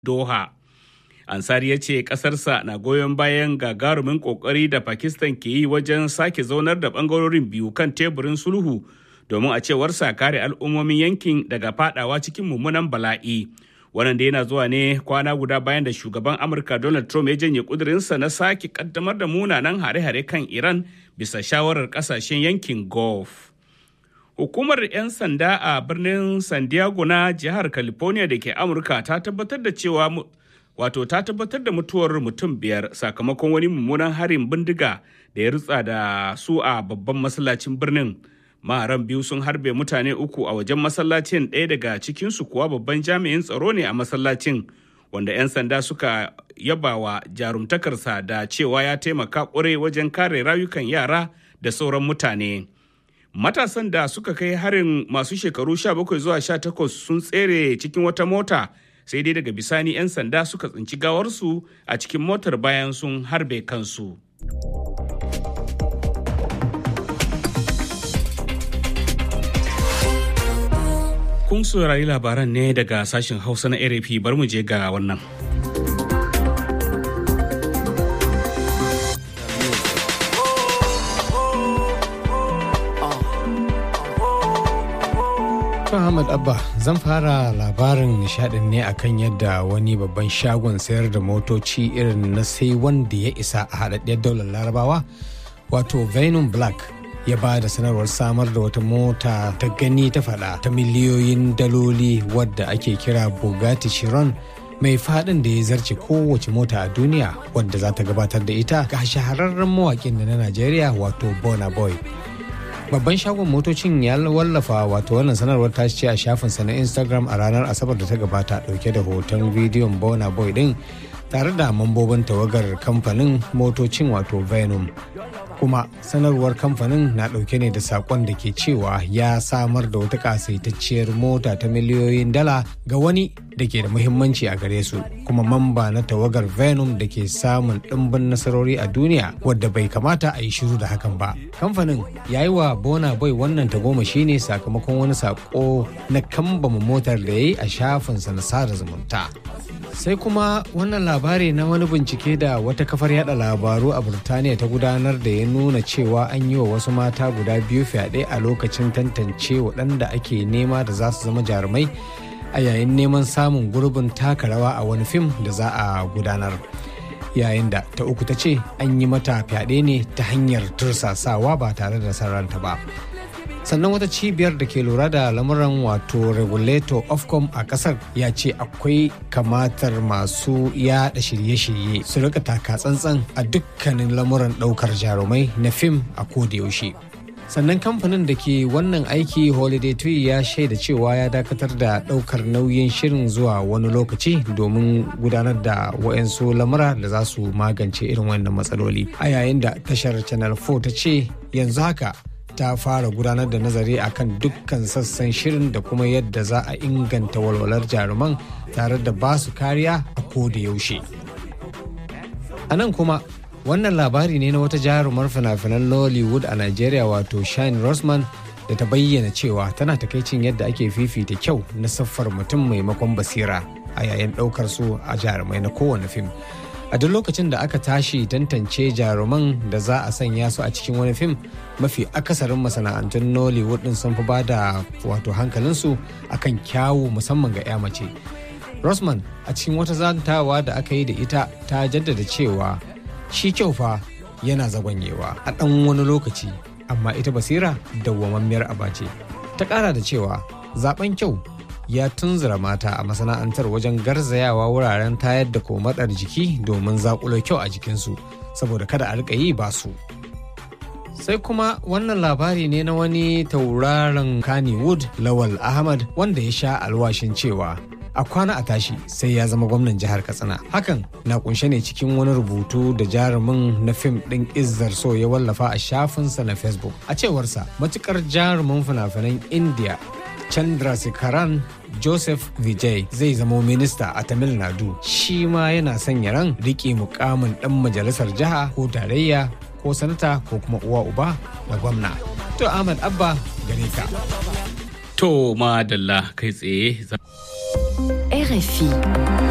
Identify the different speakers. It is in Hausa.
Speaker 1: Doha. Ansari ya ce ƙasarsa na goyon bayan gagarumin ƙoƙari da Pakistan ke yi wajen sake zaunar da ɓangarorin biyu kan teburin sulhu domin a cewarsa kare al'ummomin yankin daga fadawa cikin mummunan bala'i. Wannan da yana zuwa ne kwana guda bayan da shugaban Amurka Donald Trump ya janye ƙudurinsa na sake kaddamar da munanan hare-hare kan Iran bisa shawarar ƙasashen yankin Gulf. Hukumar 'yan sanda a birnin San Diego na jihar California da ke Amurka ta tabbatar da cewa wato ta tabbatar da mutuwar mutum biyar sakamakon wani mummunan harin bindiga da ya rutsa da su a babban masallacin birnin. Maharan biyu sun harbe mutane uku a wajen masallacin ɗaya daga cikinsu kuwa babban jami'in tsaro ne a masallacin wanda 'yan sanda suka yabawa jarumtakarsa da cewa ya taimaka ƙwarai wajen kare rayukan yara da sauran mutane. matasan da suka kai harin masu shekaru 17 zuwa 18 sun tsere cikin wata mota sai dai daga bisani 'yan sanda suka tsinci gawarsu a cikin motar bayan sun harbe kansu. Kun saurari labaran ne daga sashen Hausa na RFI bar mu je ga wannan.
Speaker 2: Ahmad Abba zan fara labarin nishadin ne akan yadda wani babban shagon sayar da motoci irin na sai wanda ya isa a haɗaɗɗiyar daular larabawa wato Venom Black ya ba da sanarwar samar da wata mota ta gani ta faɗa ta miliyoyin daloli wadda ake kira Bugatti Chiron mai faɗin da ya zarce kowace mota a duniya wadda za ta gabatar da ita ga shahararren mawaƙin da na Najeriya wato Burna Boy. babban shagon motocin ya wallafa wato wannan sanarwar ta ce a shafinsa na instagram a ranar asabar da ta gabata dauke da hoton bidiyon bona boy din tare da mambobin tawagar kamfanin motocin wato venom kuma sanarwar kamfanin na dauke ne da sakon da ke cewa ya samar da wata kasaitacciyar mota ta miliyoyin dala ga wani da ke da muhimmanci a gare su kuma mamba na tawagar venom da ke samun ɗimbin nasarori a duniya wadda bai kamata a yi shiru da hakan ba kamfanin ya yi wa bona boy wannan tagomashi ne sakamakon wani sako na kambama motar da ya yi a shafinsa na sada zumunta sai kuma wannan labari na wani bincike da wata kafar yada labaru a burtaniya ta gudanar da ya nuna cewa an yi wa wasu mata guda biyu fyaɗe a lokacin tantance waɗanda ake nema da za su zama jarumai a yayin neman samun gurbin taka rawa a wani fim da za a gudanar yayin da ta uku ta ce an yi mata fyaɗe ne ta hanyar tursasawa ba tare da sarranta ba sannan wata cibiyar da ke lura da lamuran wato regulator ofcom a kasar ya ce akwai kamatar masu yada shirye-shirye su rika taka tsantsan a dukkanin lamuran daukar jarumai na fim a yaushe. sannan kamfanin da ke wannan aiki holiday tree ya shaida cewa ya dakatar da daukar nauyin shirin zuwa wani lokaci domin gudanar da wa'yansu lamura da za su magance irin wannan matsaloli a yayin da tashar channel 4 ta ce yanzu haka ta fara gudanar da nazari akan dukkan sassan shirin da kuma yadda za a inganta walwalar jaruman tare da ba su kariya a koda yaushe a nan kuma wannan labari ne na wata jarumar fina-finan Nollywood a Najeriya wato Shine Rosman da ta bayyana cewa tana takaicin yadda ake fifita kyau na siffar mutum maimakon basira a yayin ɗaukar su a jarumai na kowane fim. A duk lokacin da aka tashi tantance jaruman da za a sanya su a cikin wani fim mafi akasarin masana'antun Nollywood din sun fi ba da wato hankalinsu akan kyawu musamman ga 'ya mace. Rosman a cikin wata zantawa da aka yi da ita ta jaddada cewa shi kyau fa yana zagonyewa a ɗan wani lokaci amma ita basira dawwammamiyar aba ce ta ƙara da cewa zaben kyau ya tunzura mata a masana'antar wajen garzayawa wuraren tayar da komatsar jiki domin zakulo kyau a jikinsu saboda kada a riƙa yi ba su sai kuma wannan labari ne na wani tauraron kannywood lawal ahmad wanda ya sha alwashin cewa a kwana a tashi sai ya zama gwamnan jihar katsina hakan na kunshe ne cikin wani rubutu da jarumin na fim ɗin izzar so ya wallafa a shafinsa na facebook a cewarsa matukar jarumin fina-finan india chandrasekaran joseph vijay zai zama minista a tamil nadu shi ma yana sanya ran riƙe mukamin ɗan majalisar jiha ko tarayya ko sanata ko kuma uwa uba da gwamna to ahmad abba gare ka
Speaker 1: To madalla kai tsaye.
Speaker 3: RFI.